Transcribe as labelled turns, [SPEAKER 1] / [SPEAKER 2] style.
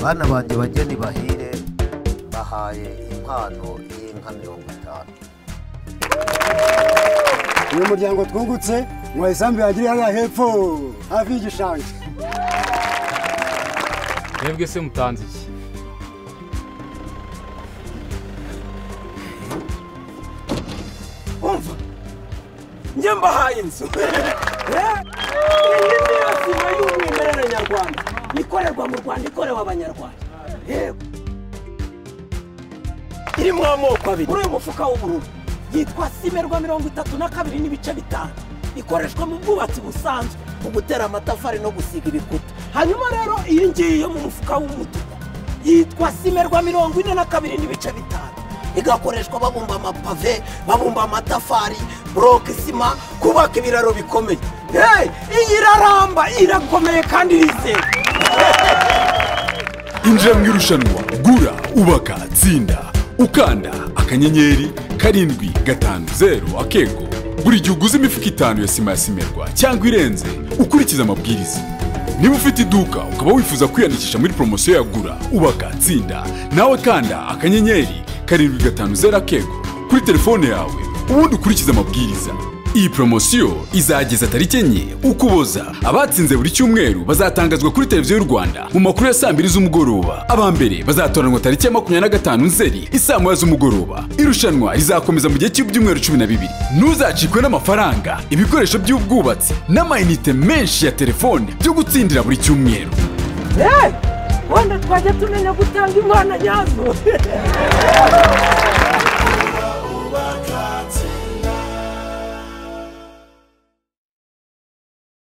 [SPEAKER 1] bana banjye bageni bahire bahaye impano y'inka mirongo itanu
[SPEAKER 2] uyu muryango twungutse mu isambu yagiriye hariya hepfo hafi y'igishanga
[SPEAKER 3] mwebwe se mutanze iki
[SPEAKER 4] umva njye mbahaye inzu iyi ni yo sima y'umwimerere nyarwanda ikorerwa mu rwanda ikorewe abanyarwanda yewe irimo amoko abiri muri uyu mufuka w'ubururu yitwa simerwa mirongo itatu na kabiri n'ibice bitanu ikoreshwa mu bwubatsi busanzwe mu gutera amatafari no gusiga ibikuta hanyuma rero iyi ngiyi yo mu mufuka w'umutuku yitwa simerwa mirongo ine na kabiri n'ibice bitanu igakoreshwa babumba amapave babumba amatafari buroke sima kubaka ibiraro bikomeye hey, iyi iraramba irakomeye kandi irizewe
[SPEAKER 5] injira mu irushanwa gura ubaka tsinda ukanda akanyenyeri karindwi gatanu zeru akego buri gihe uguze imifuka itanu ya sima ya simerwa cyangwa irenze ukurikiza amabwiriza niba ufite iduka ukaba wifuza kwiyandikisha muri poromosiyo ya gura ubaka tsinda nawe kanda akanyenyeri karindwi gatanu zeru akego kuri telefone yawe ubundi ukurikize amabwiriza iyi poromosiyo izageza tariki enye ukuboza abatsinze buri cyumweru bazatangazwa kuri televiziyo y'u rwanda mu makuru ya saa mbiri z'umugoroba aba mbere bazatoranwa tariki ya makumyabiri na gatanu nzeri isaa moya z'umugoroba irushanwa rizakomeza mu gihe cy'ibyumweru cumi na bibiri ntuzacikwe n'amafaranga ibikoresho by'ubwubatsi n'amayinite menshi ya telefone byo gutsindira buri cyumweru
[SPEAKER 4] hey, wenda twajya tumenya gutanga imana nyazo